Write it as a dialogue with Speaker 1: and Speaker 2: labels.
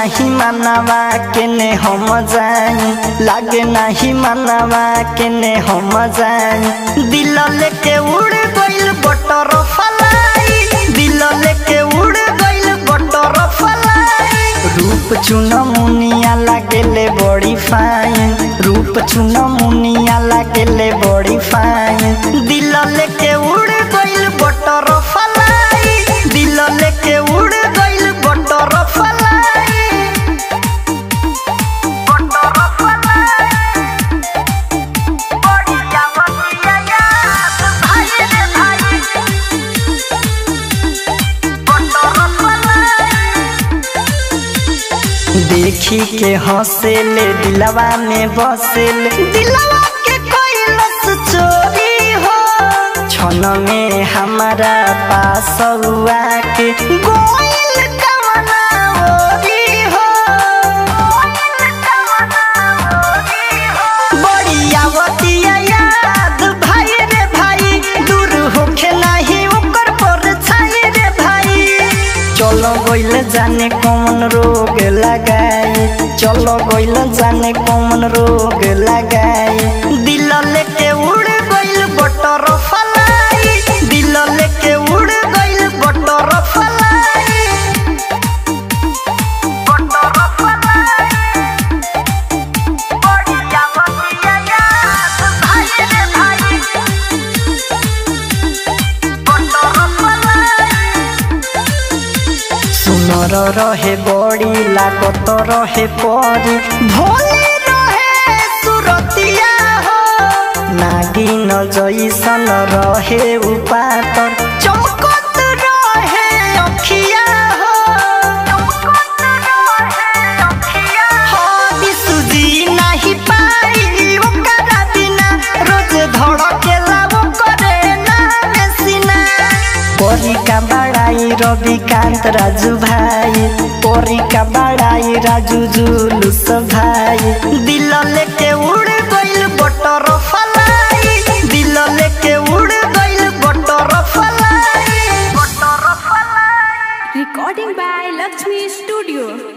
Speaker 1: नाही मानवा केने हम जाई लागे नाही मानवा केने हम जाई दिल लेके उड़ गइल बटर फलाई दिल लेके उड़ गइल बटर फलाई रूप चुन मुनिया लागेले बड़ी फाइन रूप चुन मुनिया लागेले बड़ी फाइन दिल लेके उड़ गइल बटर फलाई दिल लेके उड़ गइल बटर फलाई बटर फलाई बढ़िया बढ़िया याद भाई रे भाई बटर फलाई देखी के हंसेले दिलवा में बसेले दिलवा के कैलस चोरी हो क्षण में हमारा पास हुआ के गोइल कवना ओरी हो बड़ी आवतिया याद भाई रे भाई दूर होखे नाही ओकर पर छाई रे भाई चलो गइल जाने कौन रोग लगाई चलो गइल जाने कौन रोग लगाई दिल लेके उड़ गइल बटर फलाई दिल लेके उड़ गइल बटर फलाई बटर फलाई बढ़िया बढ़िया याद भाई रे भाई बटर फलाई सुनर रहे बड़ी लागत रहे परी भोले रहे सुरतिया हो नागिन जैसन रहे उपातर चमकत रहे अखिया हो हदी सुजी नाही पाई ओकरा बिना रोज धड़केला ओकरे नाम सिना परी का बड़ाई रविकांत राजू भाई परी का बड़ाई राजू जुलूस भाई दिल लेके उड़ गइल बटर फलाई दिल लेके उड़ गइल butterfly butterfly
Speaker 2: Recording by Lakshmi Studio.